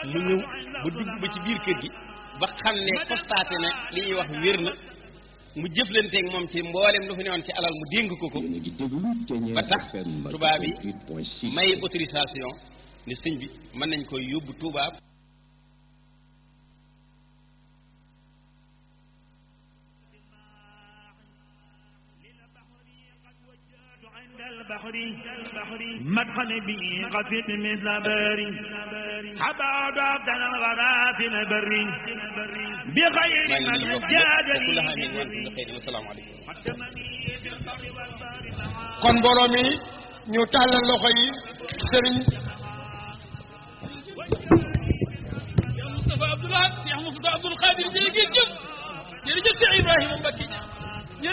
mu ñëw ba dugg ba ci biir kër gi ba xam ne constaté ne li ñuy wax wér na mu jëflanteeg moom ci mboolem lu fi newoon ci alal mu dénk ko ko yéen a ngi déglu Thiéniere ba tax FM tubaab yi 88.6 may autorisation ni sëñ bi mën nañ koy yóbbu Touba عند البحر مدخل به قفت مثل باري حباب عبدنا الغدا في البر بغير maa ngi من nuyu bokk جاد yëpp kullu aamin wa antum bi xayrin asalaamaaleykum kon mbooloo mi ñu tàllal loxo yi sëriñ Moustapha Abdoulaye Cheikh Moustapha Abdoul Khadir jërëjëf jërëjëf Cheikh Ibrahima Mbacke